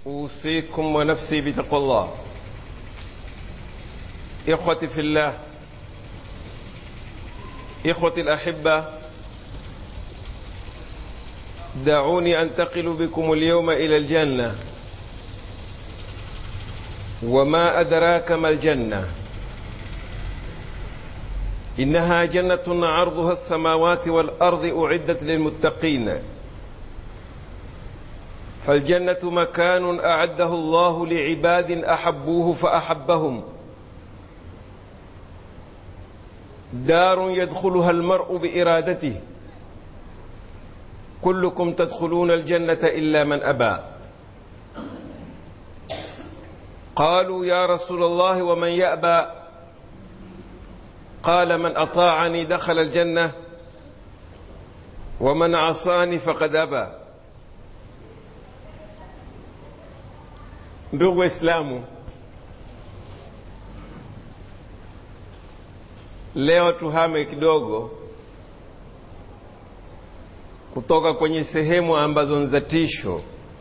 أوصيكم ونفسي بتقوى الله إخوتي في الله إخوتي الأحبة دعوني أنتقل بكم اليوم إلى الجنة وما أدراك ما الجنة إنها جنة عرضها السماوات والأرض أعدت للمتقين فالجنة مكان أعده الله لعباد أحبوه فأحبهم دار يدخلها المرء بإرادته كلكم تدخلون الجنة إلا من أبى قالوا يا رسول الله ومن يأبى قال من أطاعني دخل الجنة ومن عصاني فقد أبى ndugu waislamu leo tuhame kidogo kutoka kwenye sehemu ambazo ni za tisho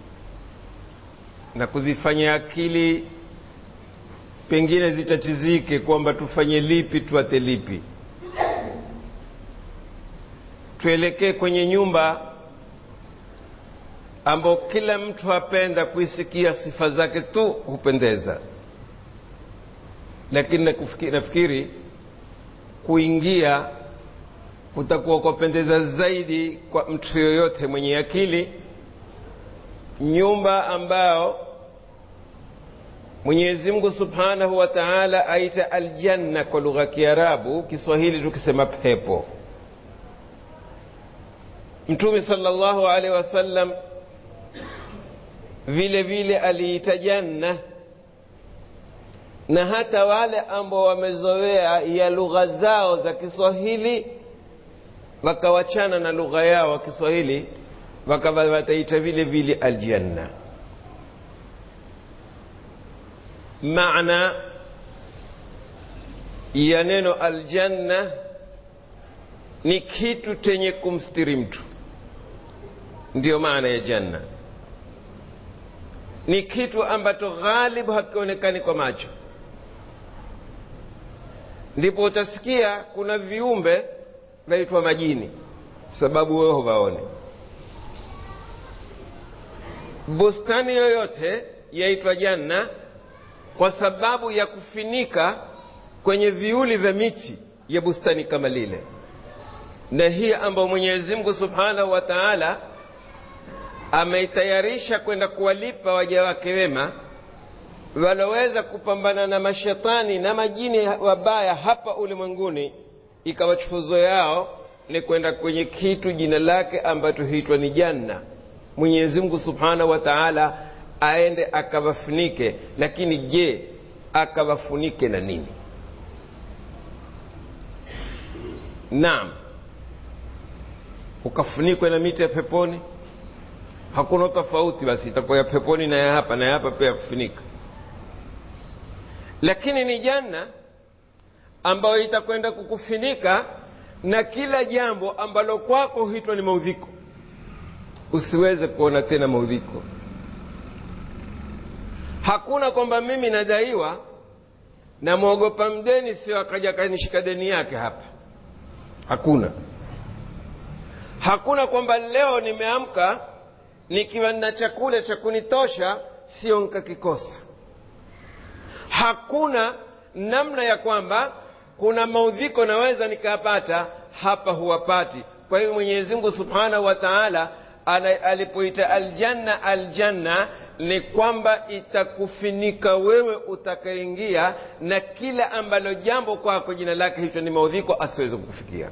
na kuzifanya akili pengine zitatizike kwamba tufanye lipi tuate lipi tuelekee kwenye nyumba ambao kila mtu apenda kuisikia sifa zake tu hupendeza lakini nafikiri kuingia kutakuwa kwapendeza zaidi kwa mtu yoyote mwenye akili nyumba ambao mwenyezi mungu subhanahu wa taala aita aljanna kwa lugha ya kiarabu kiswahili tukisema pepo mtume salllahu alaihi wasallam vile vile aliita janna na hata wale ambao wamezoea ya lugha zao za kiswahili wakawachana na lugha yao wa kiswahili wakawa wataita vile vile aljanna maana ya neno aljanna ni kitu chenye kumstiri mtu ndiyo maana ya janna ni kitu ambacho ghalibu hakionekani kwa macho ndipo utasikia kuna viumbe vaitwa majini sababu wewe huvaone bustani yoyote yaitwa janna kwa sababu ya kufinika kwenye viuli vya miti ya bustani kama lile na hii ambayo mwenyezi mungu subhanahu wa taala ameitayarisha kwenda kuwalipa waja wake wema waloweza kupambana na mashetani na majini wabaya hapa ulimwenguni ikawa chufuzo yao ni kwenda kwenye kitu jina lake ambacho huitwa ni janna mwenyezi mungu subhanahu wa taala aende akawafunike lakini je akawafunike na nini naam ukafunikwe na miti ya peponi hakuna tofauti basi itakuwa ya peponi na ya hapa na ya hapa pia ya kufunika lakini ni janna ambayo itakwenda kukufunika na kila jambo ambalo kwako huitwa ni maudhiko usiweze kuona tena maudhiko hakuna kwamba mimi nadaiwa namwogopa mdeni sio akaja kanishika deni yake hapa hakuna hakuna kwamba leo nimeamka nikiwa na chakula cha kunitosha sio nkakikosa hakuna namna ya kwamba kuna maudhiko naweza nikayapata hapa huwapati kwa hivyo mwenyezi mungu subhanahu wa taala alipoita aljanna aljanna ni kwamba itakufinika wewe utakaingia na kila ambalo jambo kwako jina lake hicho ni maudhiko asiweze kukufikia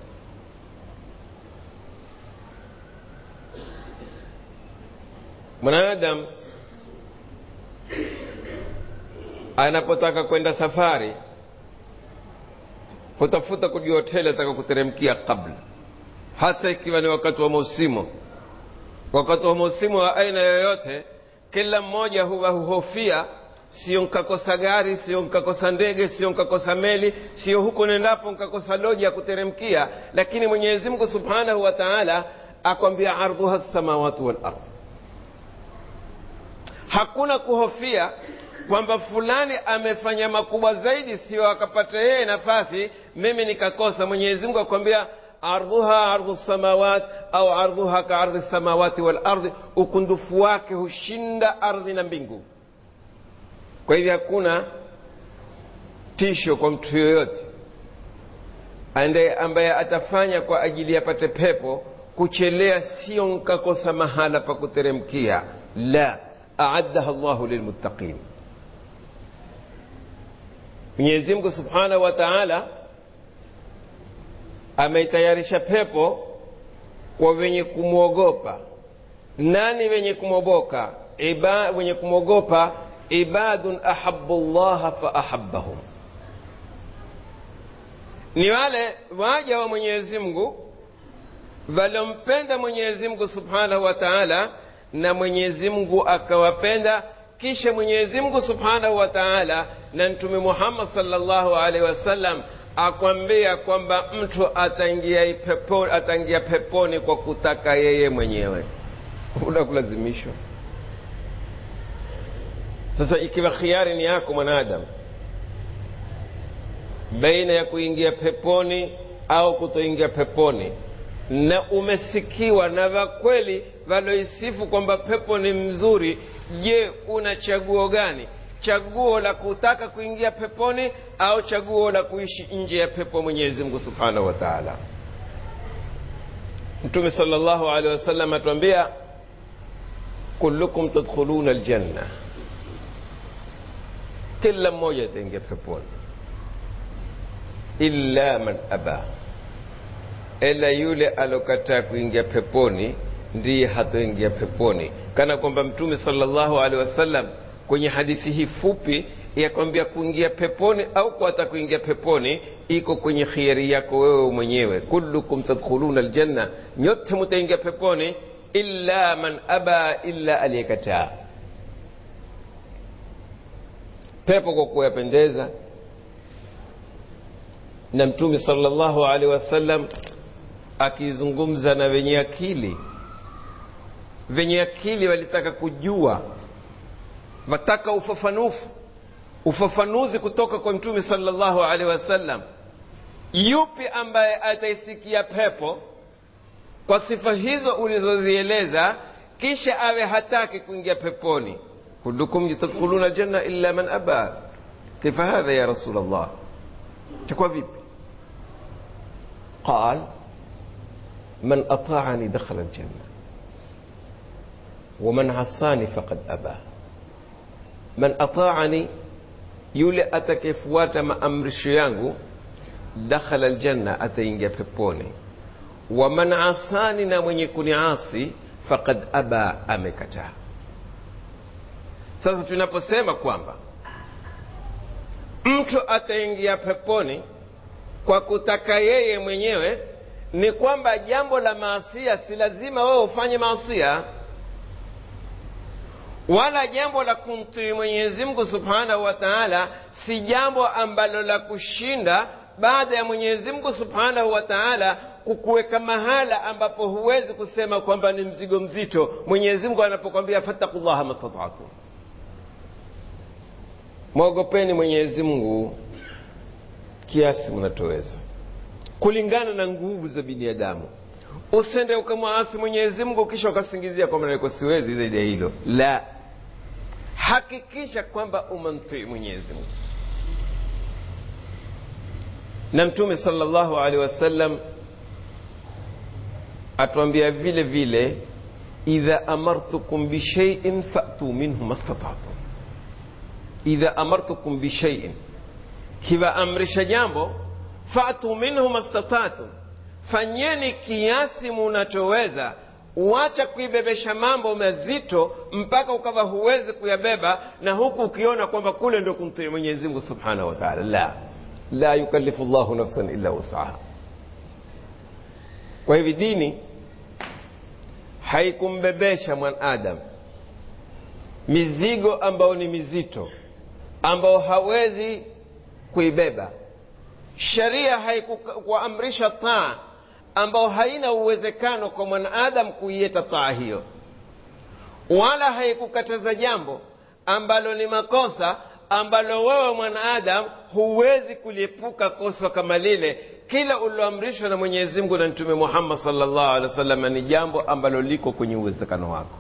mwanadamu anapotaka kwenda safari hutafuta kujua hoteli ataka kuteremkia kabla hasa ikiwa ni wakati wa mausimu wakati wa mausimu wa aina yoyote kila mmoja huwa huhofia sio nkakosa gari sio nkakosa ndege sio nkakosa meli sio huko nendapo nkakosa loji ya kuteremkia lakini mwenyezi mungu subhanahu wa taala akwambia ardhuha samawati wal ardh hakuna kuhofia kwamba fulani amefanya makubwa zaidi sio akapata yeye nafasi mimi nikakosa mwenyezi mungu akwambia ardhuha ardhu samawat au ardhuha ka ardhi samawati wal ardhi ukundufu wake hushinda ardhi na mbingu kwa hivyo hakuna tisho kwa mtu yoyote ande ambaye atafanya kwa ajili yapate pepo kuchelea sio nkakosa mahala pa kuteremkia la aaddaha llahu lilmuttaqin mwenyezi mungu subhanahu wa taala ameitayarisha pepo kwa wenye kumwogopa nani wenye kumwogopa Iba, wenye kumwogopa ibadun ahabu llaha faahabahum ni wale waja wa mwenyezi mungu waliompenda mwenyezi mungu subhanahu wa taala na mwenyezi mungu akawapenda kisha mwenyezi mungu subhanahu wa taala na mtume muhammad salllahu alaihi wasallam akwambia kwamba mtu ataingia peponi, ataingia peponi kwa kutaka yeye mwenyewe una kulazimishwa sasa ikiwa khiari ni yako mwanadamu baina ya kuingia peponi au kutoingia peponi na umesikiwa na vakweli valoisifu kwamba pepo ni mzuri je una chaguo gani chaguo la kutaka kuingia peponi au chaguo la kuishi nje ya pepo mwenyezi mungu subhanahu wa taala mtume sal llahu alehi wasallam atuambia kullukum tadkhuluna aljanna kila mmoja ataingia peponi illa man aba ila yule alokataa kuingia peponi ndiye hatoingia peponi kana kwamba mtume salllahu alehi wasallam kwenye hadithi hii fupi yakwambia kuingia peponi au kuata kuingia peponi iko kwenye khiari yako wewe mwenyewe kullukum tadkhuluna aljanna nyote mutaingia peponi illa man aba illa aliyekataa pepo kwa kuyapendeza na mtume salllahu alehi wasallam akizungumza na wenye akili wenye akili walitaka kujua wataka ufafanufu ufafanuzi kutoka kwa mtume salllahu alehi wasallam yupi ambaye ataisikia pepo kwa sifa hizo ulizozieleza kisha awe hataki kuingia peponi kullukum tadkhuluna aljanna illa man aba kaifa hadha ya rasul allah takuwa vipi qal man ataani dakhala aljanna ومن عصاني فقد أبى man ataani yule atakayefuata maamrisho yangu dakhala aljanna ataingia peponi wa man asani na mwenye kuniasi faqad aba amekataa sasa tunaposema kwamba mtu ataingia peponi kwa kutaka yeye mwenyewe ni kwamba jambo la maasia si lazima wewe ufanye maasia wala jambo la kumtii mwenyezi mungu subhanahu wa taala si jambo ambalo la kushinda baada ya mwenyezi mungu subhanahu wa taala kukuweka mahala ambapo huwezi kusema kwamba ni mzigo mzito mwenyezi mungu anapokwambia fattakullaha mastatatu mwogopeni mwenyezi mungu kiasi mnatoweza kulingana na nguvu za binadamu usende ukamwasi mwenyezi mungu kisha ukasingizia kwamba nalikuwa siwezi zaidi ya hilo la hakikisha kwamba umemtii mwenyezi mungu na mtume salllahu alehi wasallam atuambia vile vile idha amartukum bishaiin fatu minhu mastatatum idha amartukum bishaiin kiwaamrisha jambo fatu minhu mastatatum fanyeni kiasi munachoweza uacha kuibebesha mambo mazito mpaka ukawa huwezi kuyabeba na huku ukiona kwamba kule ndo kumtii mwenyezi mungu subhanahu wa taala la la yukallifu llahu nafsan illa wusaha kwa hivi dini haikumbebesha mwanadamu mizigo ambayo ni mizito ambao hawezi kuibeba sheria haikuamrisha taa ambao haina uwezekano kwa mwanadamu kuieta taa hiyo wala haikukataza jambo ambalo ni makosa ambalo wewe mwanaadam huwezi kuliepuka kosa kama lile kila uliloamrishwa na mwenyezi mungu na mtume muhammad salllah alehi wa sallam ni jambo ambalo liko kwenye uwezekano wako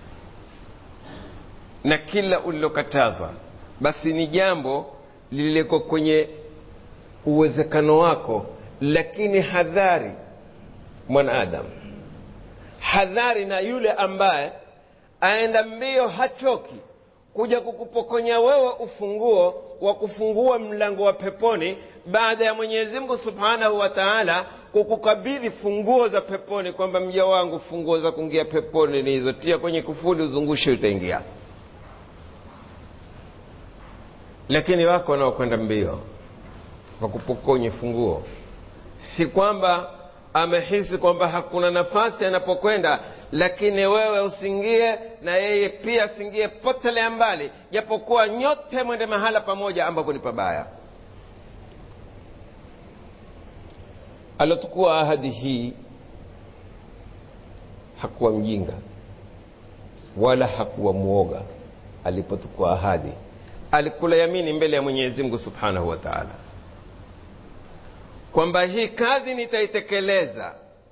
na kila ulilokatazwa basi ni jambo lililiko kwenye uwezekano wako lakini hadhari mwanaadamu hadhari na yule ambaye aenda mbio hachoki kuja kukupokonya wewe ufunguo wa kufungua mlango wa peponi baada ya mwenyezi mungu subhanahu wa taala kukukabidhi funguo za peponi kwamba mja wangu funguo za kuingia peponi ni hizo tia kwenye kufuli uzungushe utaingia lakini wako wanaokwenda mbio wakupokonye funguo si kwamba amehisi kwamba hakuna nafasi anapokwenda lakini wewe usingie na yeye pia asingie potelea mbali japokuwa nyote mwende mahala pamoja ambapo ni pabaya alotukua ahadi hii hakuwa mjinga wala hakuwa mwoga alipotukua ahadi alikula yamini mbele ya mwenyezi mungu subhanahu wa taala kwamba hii kazi nitaitekeleza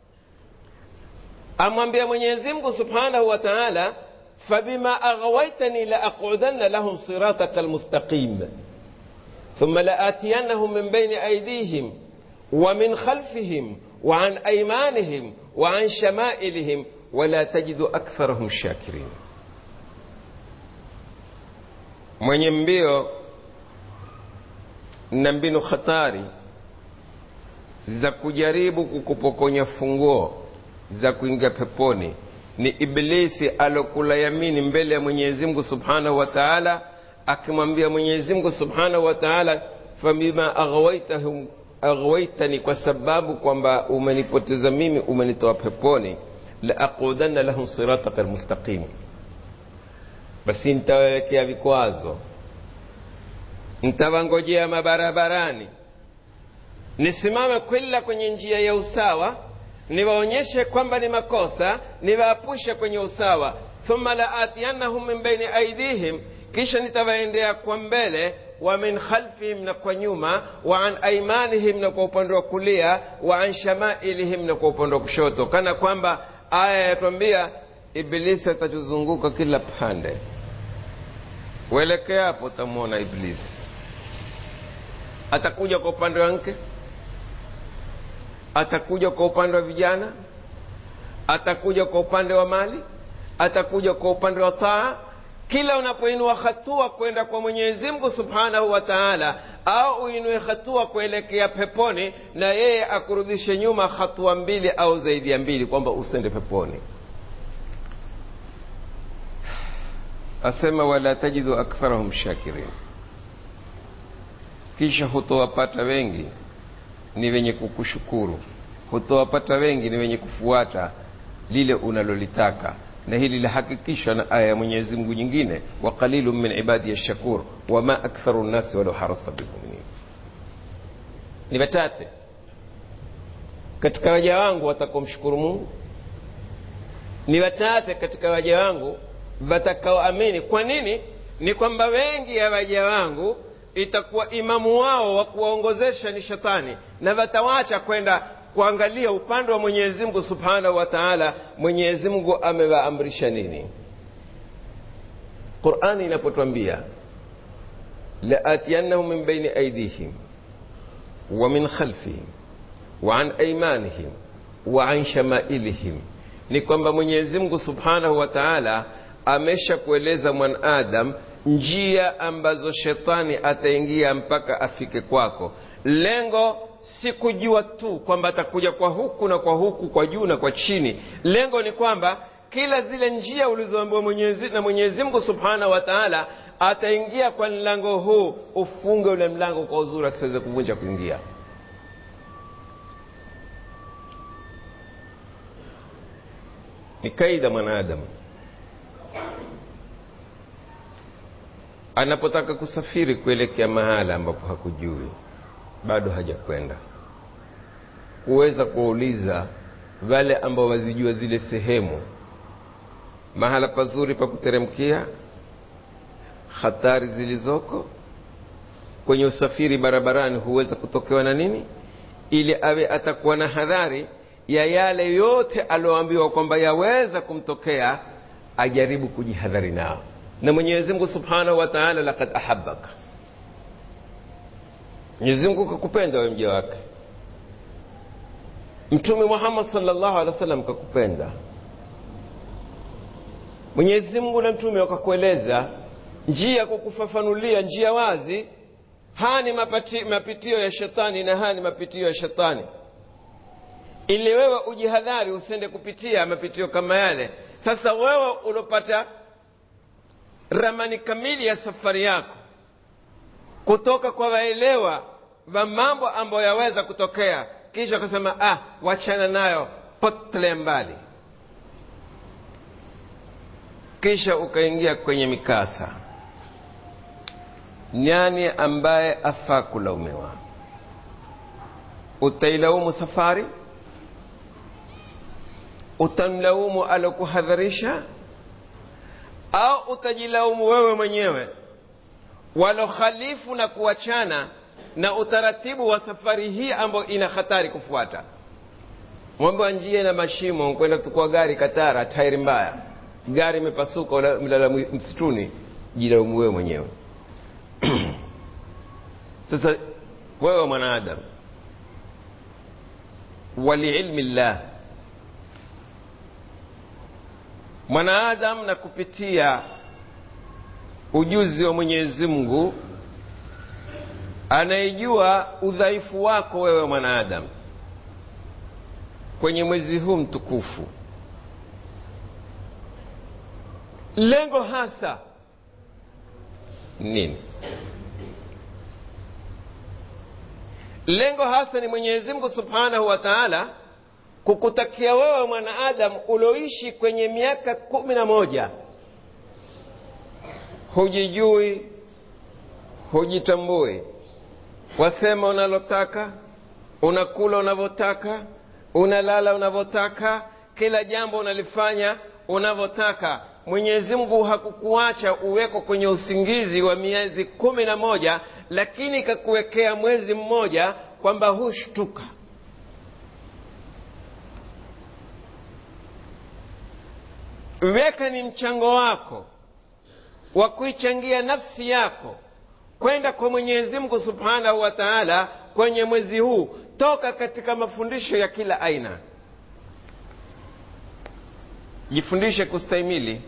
amwambia mwenyezi mungu subhanahu wa taala fabima aghawaitani laaqudanna lahum sirataka almustaqim ثم لآتينهم من بين أيديهم ومن خلفهم وعن أيمانهم وعن شمائلهم ولا تجد أكثرهم شاكرين mwenye mbio na mbinu hatari za kujaribu kukupokonya funguo za kuingia peponi ni iblisi alokula yamini mbele ya mwenyezi mungu subhanahu wa taala akimwambia mwenyezi mungu subhanahu wa taala fabima aghwaitahum aghwaitani kwa sababu kwamba umenipoteza mimi umenitoa peponi laaqudanna lahum sirataka almustaqim basi nitawawekea vikwazo nitawangojea mabarabarani nisimame kwila kwenye njia ya usawa niwaonyeshe kwamba ni makosa niwaapushe kwenye usawa thumma laatiyannahum min baini aidihim kisha nitawaendea kwa mbele wa min khalfihim na kwa nyuma wa an aimanihim na kwa upande wa kulia wa an shamailihim na kwa upande wa kushoto kana kwamba aya yatwambia ibilisi atatuzunguka kila pande uelekea hapo utamwona iblisi atakuja kwa upande wa mke atakuja kwa upande wa vijana atakuja kwa upande wa mali atakuja kwa upande wa taa kila unapoinua hatua kwenda kwa mwenyezi mungu subhanahu wa taala au uinue hatua kuelekea peponi na yeye akurudishe nyuma hatua mbili au zaidi ya mbili kwamba usende peponi asema wala tajidu aktharahum shakirin kisha hutowapata wengi ni wenye kukushukuru hutowapata wengi ni wenye kufuata lile unalolitaka na hili lahakikishwa na aya ya mwenyezi mungu nyingine wa qalilu min ibadi ya shakur wama aktharu nnasi walau harasta bimuminin ni wachache katika waja wangu watakaomshukuru mungu ni wachache katika waja wangu watakaoamini kwa nini ni kwamba wengi ya waja wangu itakuwa imamu wao wa kuwaongozesha ni shetani na watawacha kwenda kuangalia upande wa mwenyezi mungu subhanahu wa taala mwenyezi mungu amewaamrisha nini qurani inapotwambia laatiyannahum min baini aidihim wa min khalfihim wa an aimanihim wa an shamailihim ni kwamba mwenyezi mungu subhanahu wa taala amesha kueleza mwanadam njia ambazo shetani ataingia mpaka afike kwako lengo si kujua tu kwamba atakuja kwa huku na kwa huku kwa juu na kwa chini lengo ni kwamba kila zile njia ulizoambiwa mwenyezi, na mwenyezi mungu subhanahu wa taala ataingia kwa mlango huu ufunge ule mlango kwa uzuri asiweze kuvunja kuingia ni kaida mwanadamu anapotaka kusafiri kuelekea mahala ambapo hakujui bado hajakwenda kuweza kuwauliza wale ambao wazijua zile sehemu mahala pazuri pa kuteremkia hatari zilizoko kwenye usafiri barabarani huweza kutokewa na nini ili awe atakuwa na hadhari ya yale yote alioambiwa kwamba yaweza kumtokea ajaribu kujihadhari nao na mwenyezi mungu subhanahu wa taala lakad ahabaka mwenyezi mungu kakupenda we mja wake mtume muhammad salllahu alehi wa sallam kakupenda mwenyezi mungu na mtume wakakueleza njia kukufafanulia njia wazi haya ni mapati, mapitio ya shetani na haya ni mapitio ya shetani ili wewe ujihadhari usende kupitia mapitio kama yale sasa wewe uliopata ramani kamili ya safari yako kutoka kwa waelewa wa mambo ambayo yaweza kutokea kisha ukasema ah wachana nayo potele mbali kisha ukaingia kwenye mikasa nani ambaye afaa kulaumiwa utailaumu safari utamlaumu alokuhadharisha au utajilaumu wewe mwenyewe walokhalifu na kuachana na utaratibu wa safari hii ambayo ina hatari kufuata mwambe wa njia na mashimo kwenda kutukua gari katara tairi mbaya gari imepasuka mlala msituni jilaumu wewe mwenyewe sasa wewe mwanadamu waliilmi llah mwanaadamu na kupitia ujuzi wa mwenyezi mungu anayejua udhaifu wako wewe mwanaadamu kwenye mwezi huu mtukufu lengo hasa nini lengo hasa ni mwenyezi mungu subhanahu wa taala kukutakia wewe mwanaadamu ulioishi kwenye miaka kumi na moja hujijui hujitambui wasema unalotaka unakula unavyotaka unalala unavyotaka kila jambo unalifanya unavyotaka mwenyezi mungu hakukuacha uweko kwenye usingizi wa miezi kumi na moja lakini kakuwekea mwezi mmoja kwamba hushtuka weka ni mchango wako wa kuichangia nafsi yako kwenda kwa mwenyezi mungu subhanahu wa taala kwenye mwezi huu toka katika mafundisho ya kila aina jifundishe kustahimili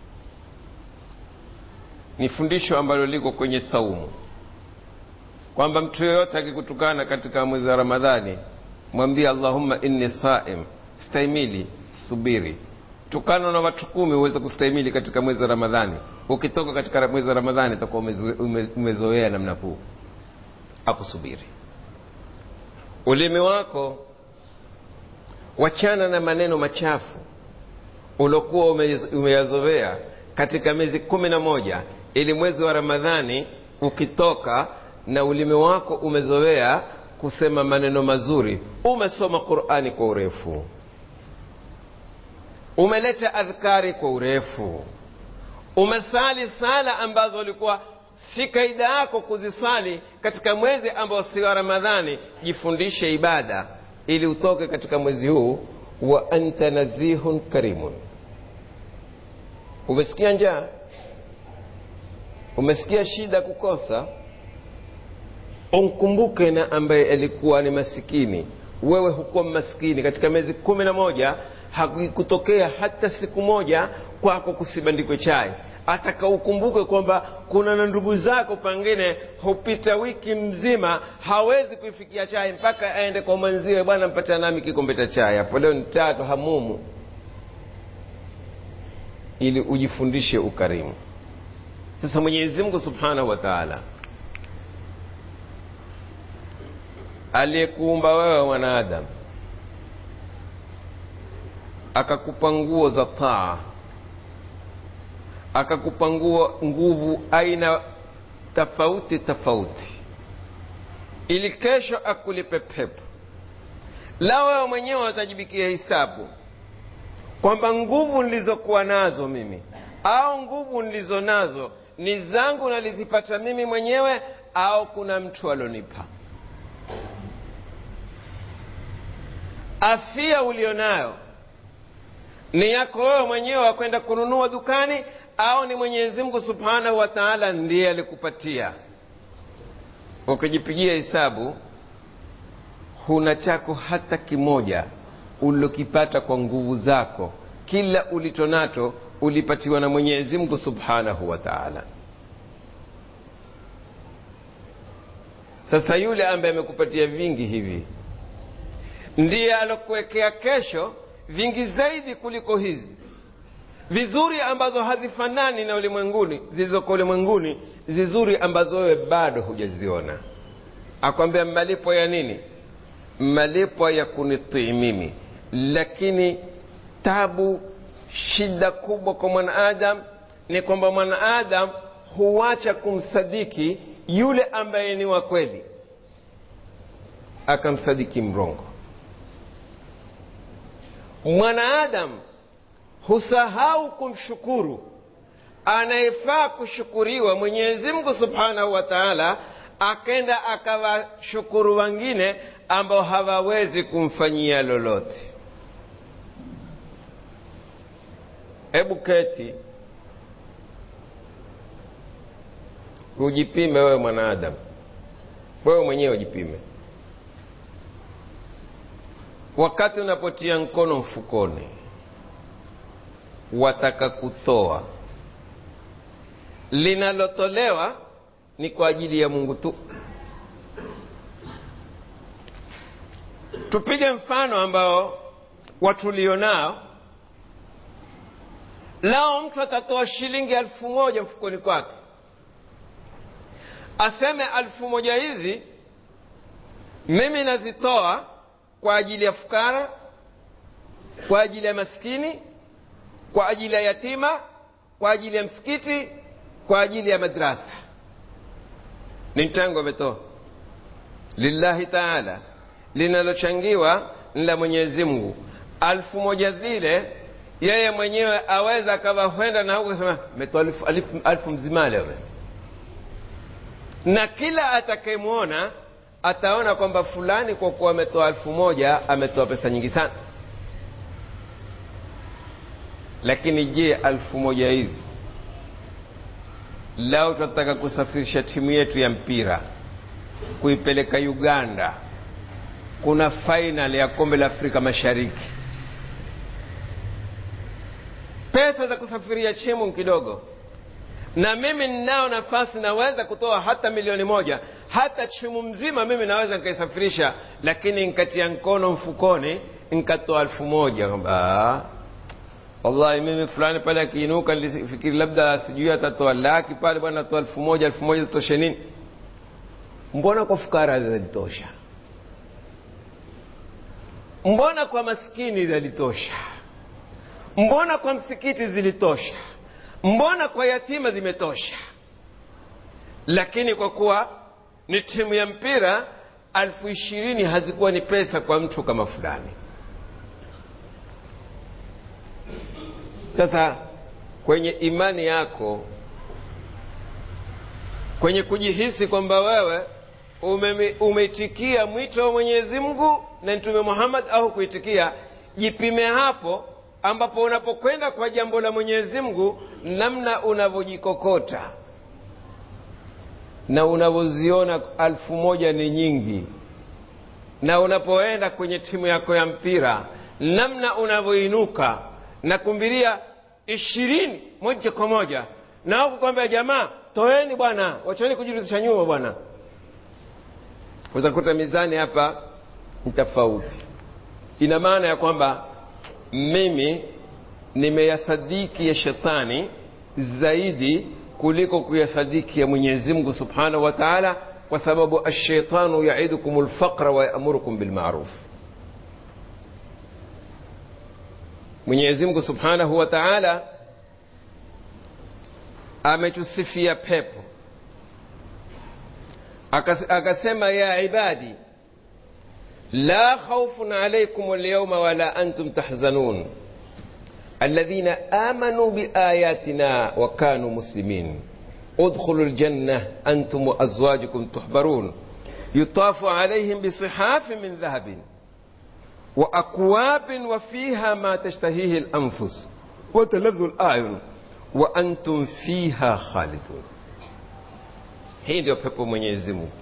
ni fundisho ambalo liko kwenye saumu kwamba mtu yoyote akikutukana katika mwezi wa ramadhani mwambie allahumma inni saim stahimili subiri tukano na watu kumi uweze kustahimili katika mwezi wa ramadhani ukitoka katika mwezi wa ramadhani utakuwa umezoea namna kuu akusubiri ulimi wako wachana na maneno machafu uliokuwa umeyazoea katika miezi kumi na moja ili mwezi wa ramadhani ukitoka na ulimi wako umezoea kusema maneno mazuri umesoma qurani kwa urefu umeleta adhkari kwa urefu umesali sala ambazo ulikuwa si kaida yako kuzisali katika mwezi ambao si wa ramadhani jifundishe ibada ili utoke katika mwezi huu wa anta nazihun karimun umesikia njaa umesikia shida kukosa umkumbuke na ambaye alikuwa ni masikini wewe hukuwa maskini katika miezi kumi na moja hakutokea hata siku moja kwako kusibandikwe chai ataka ukumbuke kwamba kuna na ndugu zako pengine hupita wiki mzima hawezi kuifikia chai mpaka aende kwa mwenziwe bwana mpata nami kikombe cha chai hapo leo ni tatu hamumu ili ujifundishe ukarimu sasa mwenyezi mungu subhanahu wa taala aliyekuumba wewe mwanadamu akakupa nguo za taa akakupa nguo nguvu aina tofauti tofauti ili kesho akulipe pepo la wewe mwenyewe watajibikia hisabu kwamba nguvu nilizokuwa nazo mimi au nguvu nilizo nazo ni zangu nalizipata mimi mwenyewe au kuna mtu alonipa afia ulionayo ni yako wewe mwenyewe wakwenda kununua dukani au ni mwenyezi mungu subhanahu wa taala ndiye alikupatia ukijipigia hesabu huna chako hata kimoja ulilokipata kwa nguvu zako kila ulichonacho ulipatiwa na mwenyezi mungu subhanahu wa taala sasa yule ambaye amekupatia vingi hivi ndiye alokuwekea kesho vingi zaidi kuliko hizi vizuri ambazo hazifanani na ulimwenguni zilizoko ulimwenguni zizuri ambazo wewe bado hujaziona akwambia malipo ya nini malipo ya kunitii mimi lakini tabu shida kubwa kwa mwanaadam ni kwamba mwanaadam huacha kumsadiki yule ambaye ni wa kweli akamsadiki mrongo mwanaadam husahau kumshukuru anayefaa kushukuriwa mwenyezi mungu subhanahu wa taala akenda akawashukuru wengine ambao hawawezi kumfanyia lolote hebu keti ujipime wewe mwanaadamu wewe mwenyewe ujipime wakati unapotia mkono mfukoni wataka kutoa linalotolewa ni kwa ajili ya mungu tu tupige mfano ambao watulionao lao mtu atatoa shilingi elfu moja mfukoni kwake aseme elfu moja hizi mimi nazitoa kwa ajili ya fukara kwa ajili ya maskini kwa ajili ya yatima kwa ajili ya msikiti kwa ajili ya madrasa ni mchango ametoa lillahi taala linalochangiwa ni la mwenyezi mungu alfu moja zile yeye mwenyewe aweza akawa kwenda na huko kasema metoa alfu, alfu, alfu mzima leo na kila atakayemwona ataona kwamba fulani kwa kuwa ametoa alfu moja ametoa pesa nyingi sana lakini je alfu moja hizi lao tunataka kusafirisha timu yetu ya mpira kuipeleka uganda kuna fainal ya kombe la afrika mashariki pesa za kusafiria chimu kidogo na mimi ninao nafasi naweza kutoa hata milioni moja hata chimu mzima mimi naweza nikaisafirisha lakini nkatia mkono mfukoni nkatoa elfu moja kwamba wallahi mimi fulani pale akiinuka nilifikiri labda sijui atatoa laki pale bwana atoa elfu moja elfu moja zitoshe nini mbona kwa fukara zalitosha mbona kwa maskini zalitosha mbona kwa msikiti zilitosha mbona kwa yatima zimetosha lakini kwa kuwa ni timu ya mpira alfu ishirini hazikuwa ni pesa kwa mtu kama fulani sasa kwenye imani yako kwenye kujihisi kwamba wewe ume, umeitikia mwito wa mwenyezi mungu na mtume muhammad au kuitikia jipime hapo ambapo unapokwenda kwa jambo la mwenyezi mungu namna unavyojikokota na unavyoziona alfu moja ni nyingi na unapoenda kwenye timu yako ya mpira namna unavyoinuka na kumbiria ishirini moja kwa moja na huku kwambia jamaa toeni bwana wacheni kujirudisha nyuma bwana utakuta mizani hapa ni tofauti ina maana ya kwamba mimi nimeyasadiki ya shetani zaidi kuliko kuyasadiki ya mwenyezi mungu subhanahu wa taala kwa sababu ashaitanu yaidukum lfaqra wayamurukum bilmaruf mwenyezi mungu subhanahu wa taala ametusifia pepo akasema ya ibadi la khaufun alaikum lyauma wala antum tahzanun alladhina amanu biayatina wa kanu muslimin udkhulu ljanna antum waazwajukum tuhbarun yutafu alaihim bisihafin min dhahabin وأكواب وفيها ما تشتهيه الأنفس وتلذ الأعين وأنتم فيها خالدون hii ndio pepo mwenyezi mungu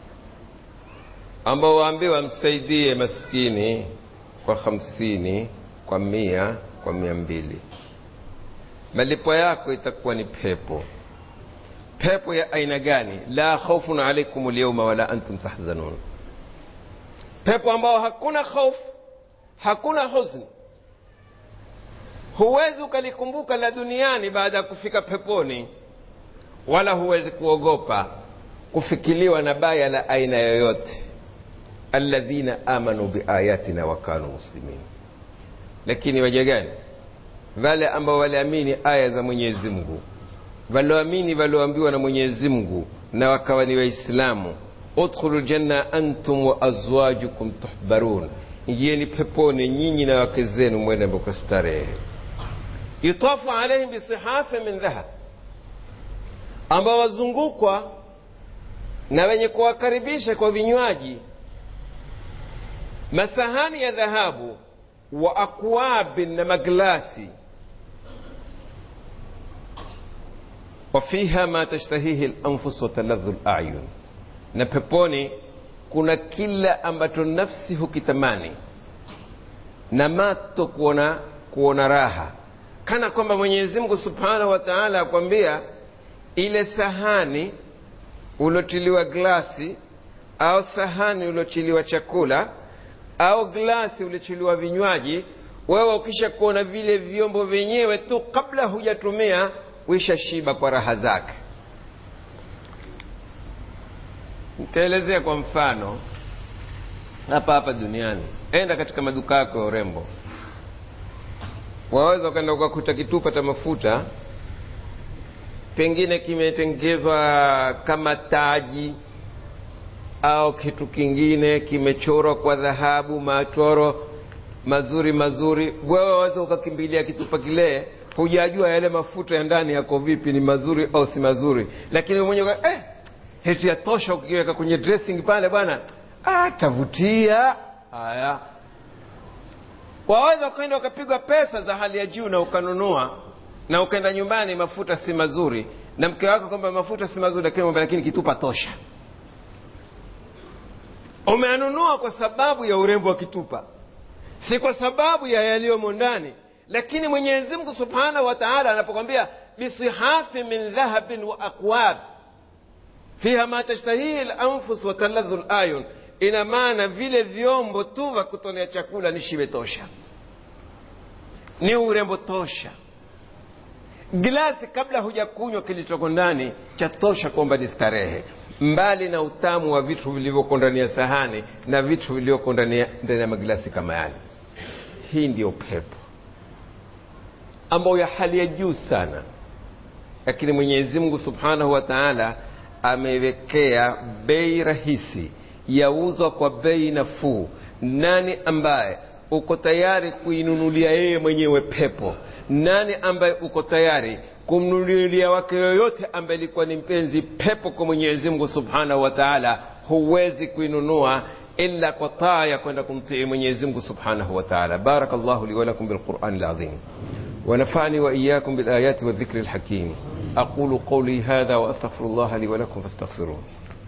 ambao waambiwa msaidie maskini kwa hamsini kwa mia kwa mia mbili malipo yako itakuwa ni pepo pepo ya aina gani la khaufun alaikum lyauma wala antum tahzanun pepo ambao hakuna hofu hakuna huzuni huwezi ukalikumbuka la duniani baada ya kufika peponi wala huwezi kuogopa kufikiliwa na baya la aina yoyote alladhina amanu biayatina wakanu muslimin lakini waja gani wale ambao waliamini aya za mwenyezi mungu walioamini walioambiwa na mwenyezi mungu na wakawa ni waislamu udkhulu ljanna antum wa azwajukum tuhbarun ingieni peponi nyinyi na wake zenu mwende mboko starehe yutafu alaihim bisihafi min dhahab ambao wazungukwa na wenye kuwakaribisha kwa vinywaji masahani ya dhahabu wa akwabin na maglasi wafiha ma tashtahihi lanfus wataladhu layun na peponi kuna kila ambacho nafsi hukitamani na mato kuona kuona raha kana kwamba mwenyezi mungu subhanahu wa taala akwambia ile sahani uliotiliwa glasi au sahani uliotiliwa chakula au glasi uliotiliwa vinywaji wewe ukisha kuona vile vyombo vyenyewe tu kabla hujatumia uisha shiba kwa raha zake nitaelezea kwa mfano hapa hapa duniani enda katika maduka yako ya urembo waweza ukaenda ukakuta kitupa cha mafuta pengine kimetengezwa kama taji au kitu kingine kimechorwa kwa dhahabu machoro mazuri mazuri wewe waweza ukakimbilia kitupa kile hujajua yale mafuta ya ndani yako vipi ni mazuri au si mazuri lakini mwenyewe eh, heti yatosha ukiweka kwenye dressing pale bwana ah, tavutia haya waweza ukaenda ukapigwa pesa za hali ya juu na ukanunua na ukaenda nyumbani mafuta si mazuri na mke wako kwamba mafuta si mazuri lakini lakini kitupa tosha umeanunua kwa sababu ya urembo wa kitupa si kwa sababu ya yaliyomo ndani lakini mwenyezi mungu subhanahu wa taala anapokwambia bisihafi min dhahabin wa akwab fiha ma tashtahihi lanfus wa taladhu layun ina maana vile vyombo tu vya kutolea chakula ni shibe tosha ni urembo tosha glasi kabla hujakunywa kilichoko ndani cha tosha kwamba ni starehe mbali na utamu wa vitu vilivyoko ndani ya sahani na vitu vilivyoko ndani ya maglasi kama yale hii ndiyo pepo ambayo ya hali ya juu sana lakini mwenyezi mungu subhanahu wa taala amewekea bei rahisi yauzwa kwa bei nafuu nani ambaye uko tayari kuinunulia yeye mwenyewe pepo nani ambaye uko tayari kumnunulia wake yoyote ambaye ilikuwa ni mpenzi pepo kwa mwenyezi mungu subhanahu wa taala huwezi kuinunua illa kwa taa ya kwenda kumtii mwenyezi mungu subhanahu wa taala baraka llahu li walakum bilqurani lazim ونفعني وإياكم بالآيات والذكر الحكيم أقول قولي هذا وأستغفر الله لي ولكم فاستغفروه